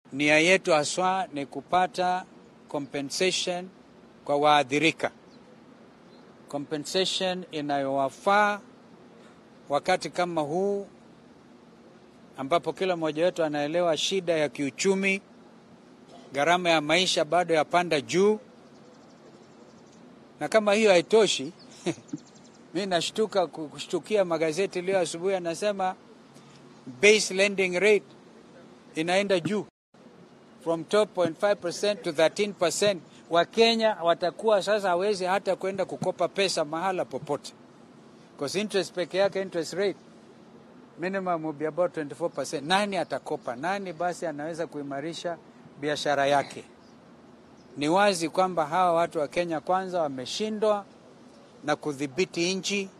nia yetu haswa ni kupata compensation kwa waathirika, compensation inayowafaa wakati kama huu ambapo kila mmoja wetu anaelewa shida ya kiuchumi, gharama ya maisha bado yapanda juu, na kama hiyo haitoshi mi nashtuka kushtukia magazeti leo asubuhi anasema base lending rate inaenda juu from 12.5% to 13%. Wakenya watakuwa sasa hawezi hata kwenda kukopa pesa mahala popote, because interest peke yake interest rate minimum will be about 24%. Nani atakopa? Nani basi anaweza kuimarisha biashara yake? Ni wazi kwamba hawa watu wa Kenya kwanza wameshindwa na kudhibiti nchi